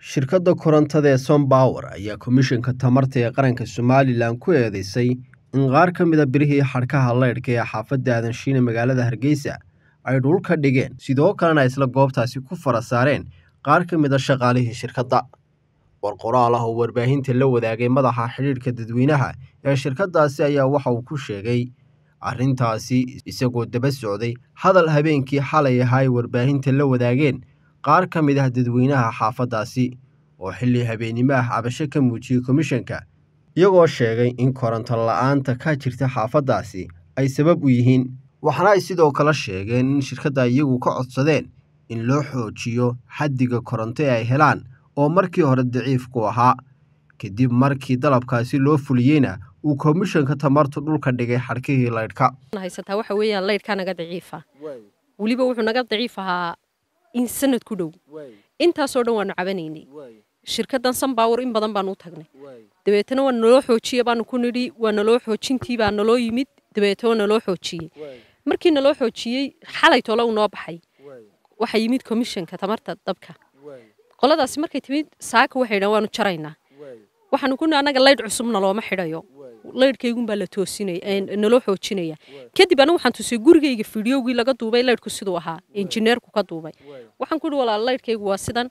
shirkadda korontada ee sompower ayaa komishanka tamarta ee qaranka somalilan ku eedeysay in qaar ka mida birihii xadhkaha leydhka ee xaafadda aadanshine magaalada hargeysa ay dhulka dhigeen sidoo kalena isla goobtaasi ku fara saareen qaar ka mida shaqaalihii shirkadda war qoraal ah oo warbaahinta la wadaagay madaxa xidhiidhka dadweynaha ee shirkaddaasi ayaa waxa uu ku sheegay arrintaasi isagoo daba socday hadal habeenkii xalay ahaa ay warbaahinta la wadaageen qaar ka mid ah dadweynaha xaafaddaasi oo xilli habeennimo ah cabasho ka muujiyey komishanka iyagoo sheegay in koronto la'aanta ka jirta xaafaddaasi ay sabab u yihiin waxaana ay sidoo kale sheegeen in shirkadda iyagu ka codsadeen in loo xoojiyo xaddiga koronto ee ay helaan oo markii hore daciif ku ahaa kadib markii dalabkaasi loo fuliyeyna uu komishanka tamartu dhulka dhigay xadhkihii laydhka haysataa waxa weeyaan laydhkaa naga daciifa weliba wuxuu naga daciif ahaa in sanad ku dhow intaasoo dhan waanu cabanaynay shirkaddan sanbaawar in badan baanu u tagnay dabeetana waa naloo xoojiye baanu ku nidhi waa naloo xoojintii baa naloo yimid dabeetana waa naloo xoojiyey markii naloo xoojiyey xalay tole uu noo baxay waxaa yimid komishanka tamarta dabka qoladaasi markay timid saaka waxay dhan waanu jaraynaa waxaanu ku annaga laydh cusubna looma xidhayo laydhkaygunbaa la toosinaya naloo xoojinaya kadib anigu waxaan tusay gurigayga fidyowgii laga duubay laydhku siduu ahaa injineerku ka duubay waxaan ku ihi walaal laydhkaygu waa sidan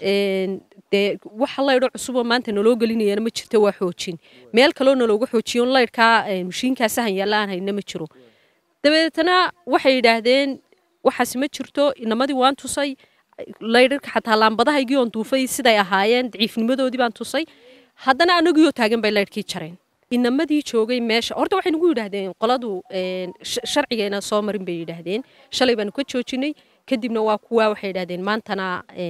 dee waxa laydho cusuboo maanta naloo gelinayana ma jirto waa xoojin meel kaloo nalooga xoojiyo laydhkaa mashiinkaa sahan yaalla aan hayna ma jiro dabeetana waxay yidhaahdeen waxaasi ma jirto inamadii waan tusay laydharka xataa laambadahaygii oon duufay siday ahaayeen daciifnimadoodii baan tusay haddana anagiioo taagan bay laydhkii jareen inamadii joogay meesha horta waxay nagu yidhaahdeen qoladu sharcigeena soo marin bay yidhaahdeen shalay baanu ka joojinay kadibna waa kuwaa waxay yidhahdeen maantana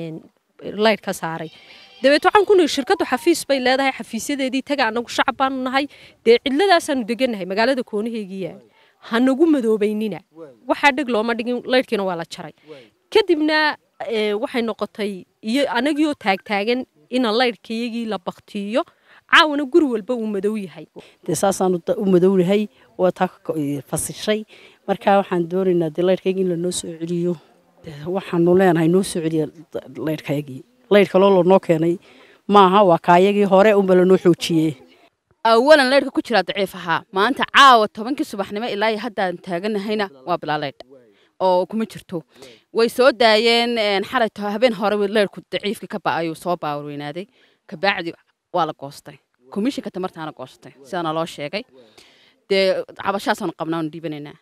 laydh ka saaray dabeet waxaan ku nihi shirkaddu xafiis bay leedahay xafiisyadeedii taga anagu shacab baanu nahay dee cidladaasaanu degannahay magaalada koonaheygiya ha nagu madoobaynina waxaa dheg looma dhigin laydhkiina waa la jaray kadibna waxay noqotay iyo anagiioo taagtaagan ina laydhkayagii la baktiiyo caawana guri walba uu madow yahay dee saasaanu u madownahay waa taa fasishay markaa waxaan doonaynaa dee laydhkayagii in lanoo soo celiyo waxaanu leenahay noo soo celiya laydhkayagii laydh kaloo lanoo keenay maaha waa kaayagii hore unba lanoo xoojiyey awalan laydhka ku jiraa daciif ahaa maanta caawa tobankii subaxnimo ilaa haddaan taaganahayna waa bilaa laydh oo kuma jirto way soo daayeen xalay habeen hore laydhku daciifka ka ba'ayuu soo baawar weynaaday kabacdi waa la goostay komishinka tamartaana goostay sidaana loo sheegay dee cabashaasaanu qabnaanu dhiibanaynaa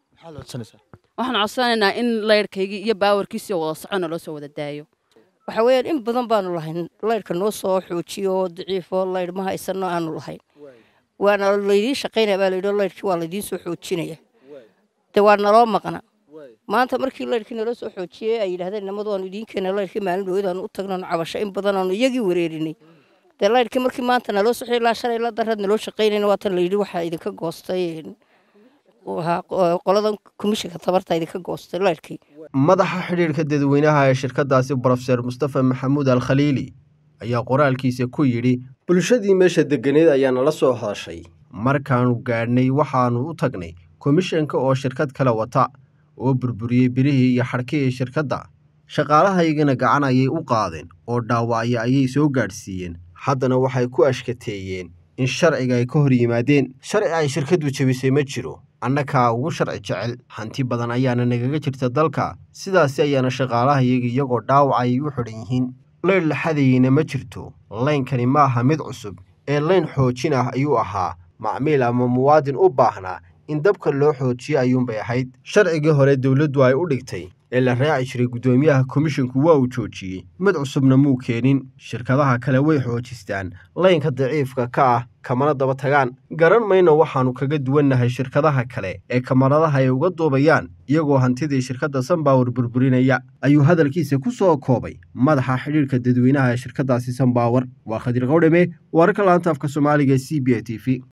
waxaan codsanaynaa in laydhkaygii iyo baawarkiisii wada socona loo soo wada daayo waxa weeyaan in badan baanu lahayn laydhka noo soo xoojiyo oo daciifo laydh ma haysano aanu lahayn waana laydiin shaqaynaya baa layidhi laydhkii waa laydiin soo xoojinaya dee waa naloo maqna maanta markii laydhkii naloo soo xoojiyey ay yidhahdeen nimadu aanu idiin keena laydhkii maalin dhowadaanu u tagnanu cabasho in badan aanu iyagii wareerinay dee laydhkii markii maanta naloo soxi ilaa shalay la darad naloo shaqaynayna waatan layidhi waxaa idinka goostay qoladan komishinka tabarta idinka goostay laydhkii madaxa xidhiidhka dadweynaha ee shirkaddaasi brofeser mustafa maxamuud al khaliili ayaa qoraalkiisa ku yidhi bulshadii meesha deganeed ayaa nala soo hadashay markaannu gaadhnay waxaannu u tagnay komishanka oo shirkad kale wata oo burburiyey birihii iyo xadhkihii shirkadda shaqaalahaygana gacan ayay u qaadeen oo dhaawacyo ayay soo gaadhsiiyeen haddana waxay ku ashkateeyeen in sharciga ay ka hor yimaadeen sharci ay shirkaddu jebisay ma jiro annakaa ugu sharci jecel hanti badan ayaana nagaga jirta dalka sidaasi ayaana shaqaalahayagi iyagoo dhaawac ayay u xidhan yihiin laydh laxadayeyna ma jirto laynkani ma aha mid cusub ee layn xoojin ah ayuu ahaa macmiil ama muwaadin u baahnaa in dabka loo xoojiyo ayuunbay ahayd sharcigii hore dowladdu ay u dhigtay ee la raaci jiray guddoomiyaha komishinku waa uu joojiyey mid cusubna muu keenin shirkadaha kale way xoojistaan laynka daciifka ka ah kamana daba tagaan garan mayno waxaannu kaga duwannahay shirkadaha kale ee kamaradaha ay uga duubayaan iyagoo hantidii shirkadda sanbaawar burburinaya ayuu hadalkiisa ku soo koobay madaxa xidhiidhka dadweynaha ee shirkaddaasi sanbaawar waa khadir qawdhame wararka laanta afka soomaaliga e c b a t v